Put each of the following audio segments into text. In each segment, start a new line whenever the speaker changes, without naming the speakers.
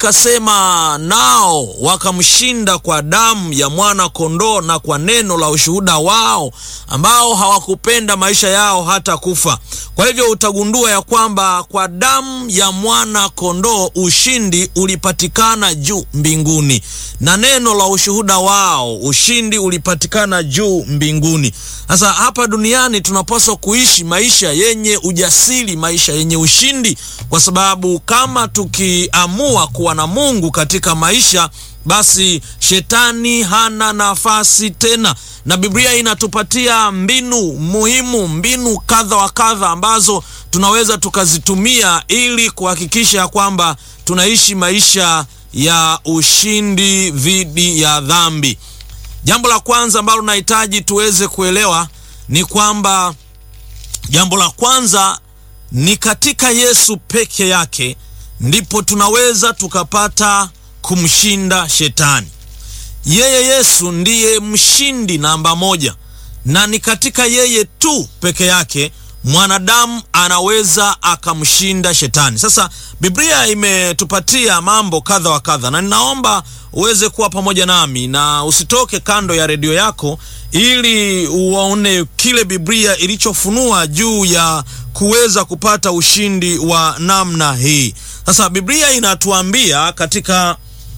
ikasema, nao wakamshinda kwa damu ya mwana kondoo na kwa neno la ushuhuda wao, ambao hawakupenda maisha yao hata kufa. Kwa hivyo utagundua ya kwamba kwa damu ya mwana kondoo ushindi ulipatikana juu mbinguni, na neno la ushuhuda wao ushindi ulipatikana juu mbinguni. Sasa hapa duniani tunapaswa kuishi maisha yenye ujasiri, maisha yenye ushindi, kwa sababu kama tukiamua kuwa na Mungu katika maisha, basi shetani hana nafasi tena na Biblia inatupatia mbinu muhimu, mbinu kadha wa kadha ambazo tunaweza tukazitumia ili kuhakikisha ya kwamba tunaishi maisha ya ushindi dhidi ya dhambi. Jambo la kwanza ambalo nahitaji tuweze kuelewa ni kwamba jambo la kwanza ni katika Yesu peke yake ndipo tunaweza tukapata kumshinda shetani. Yeye Yesu ndiye mshindi namba moja, na ni katika yeye tu peke yake mwanadamu anaweza akamshinda shetani. Sasa Biblia imetupatia mambo kadha wa kadha, na ninaomba uweze kuwa pamoja nami na usitoke kando ya redio yako, ili uone kile Biblia ilichofunua juu ya kuweza kupata ushindi wa namna hii. Sasa Biblia inatuambia katika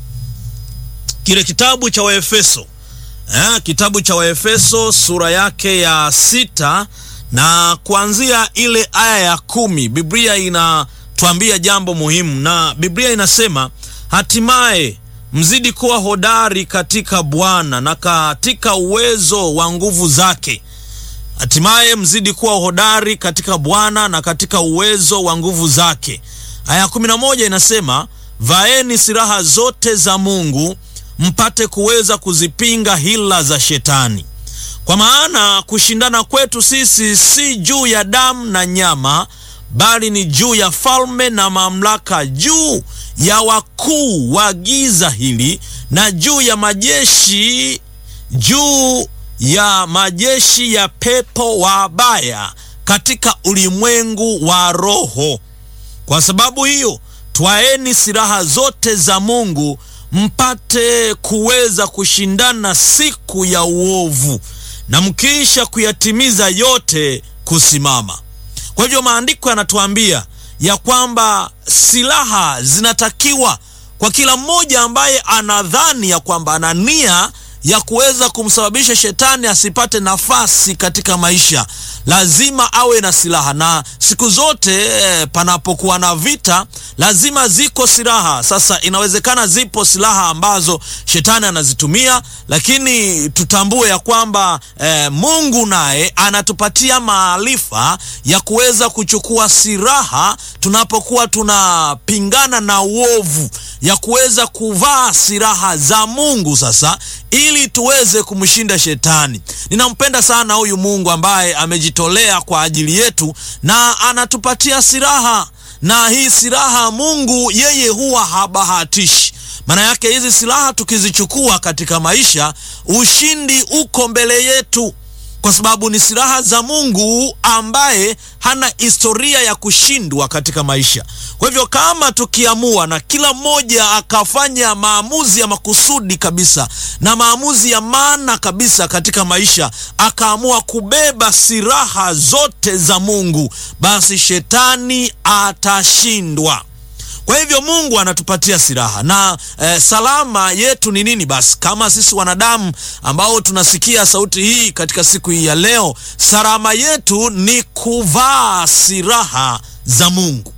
kile kitabu cha Waefeso eh, kitabu cha Waefeso sura yake ya sita na kuanzia ile aya ya kumi Biblia inatuambia jambo muhimu, na Biblia inasema hatimaye mzidi kuwa hodari katika Bwana na katika uwezo wa nguvu zake. Hatimaye mzidi kuwa hodari katika Bwana na katika uwezo wa nguvu zake. Aya ya kumi na moja inasema vaeni silaha zote za Mungu mpate kuweza kuzipinga hila za shetani, kwa maana kushindana kwetu sisi si juu ya damu na nyama, bali ni juu ya falme na mamlaka, juu ya wakuu wa giza hili, na juu ya majeshi, juu ya majeshi ya pepo wabaya katika ulimwengu wa roho. Kwa sababu hiyo, twaeni silaha zote za Mungu mpate kuweza kushindana siku ya uovu, na mkiisha kuyatimiza yote kusimama. Kwa hivyo maandiko yanatuambia ya kwamba silaha zinatakiwa kwa kila mmoja ambaye anadhani ya kwamba ana nia ya kuweza kumsababisha shetani asipate nafasi katika maisha, lazima awe na silaha. Na siku zote eh, panapokuwa na vita lazima ziko silaha. Sasa inawezekana zipo silaha ambazo shetani anazitumia, lakini tutambue ya kwamba eh, Mungu naye anatupatia maarifa ya kuweza kuchukua silaha tunapokuwa tunapingana na uovu, ya kuweza kuvaa silaha za Mungu sasa ili tuweze kumshinda shetani. Ninampenda sana huyu Mungu ambaye amejitolea kwa ajili yetu na anatupatia silaha, na hii silaha Mungu yeye huwa habahatishi. Maana yake hizi silaha tukizichukua katika maisha, ushindi uko mbele yetu, kwa sababu ni silaha za Mungu ambaye hana historia ya kushindwa katika maisha. Kwa hivyo kama tukiamua na kila mmoja akafanya maamuzi ya makusudi kabisa na maamuzi ya maana kabisa katika maisha, akaamua kubeba silaha zote za Mungu, basi shetani atashindwa. Kwa hivyo Mungu anatupatia silaha na eh, salama yetu ni nini? Basi kama sisi wanadamu ambao tunasikia sauti hii katika siku hii ya leo, salama yetu ni kuvaa silaha za Mungu.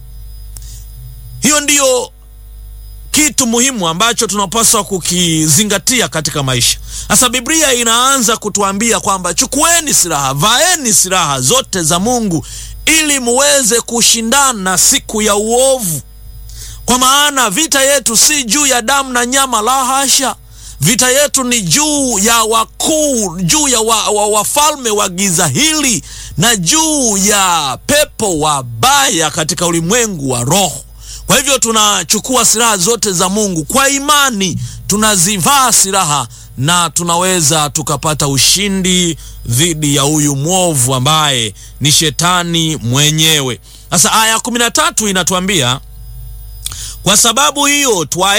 Hiyo ndiyo kitu muhimu ambacho tunapaswa kukizingatia katika maisha. Sasa Biblia inaanza kutuambia kwamba chukueni silaha, vaeni silaha zote za Mungu ili muweze kushindana siku ya uovu kwa maana vita yetu si juu ya damu na nyama, la hasha. Vita yetu ni juu ya wakuu, juu ya wafalme wa, wa, wa giza hili na juu ya pepo wabaya katika ulimwengu wa roho. Kwa hivyo tunachukua silaha zote za Mungu kwa imani, tunazivaa silaha na tunaweza tukapata ushindi dhidi ya huyu mwovu ambaye ni shetani mwenyewe. Sasa aya ya kumi na tatu inatuambia kwa sababu hiyo twa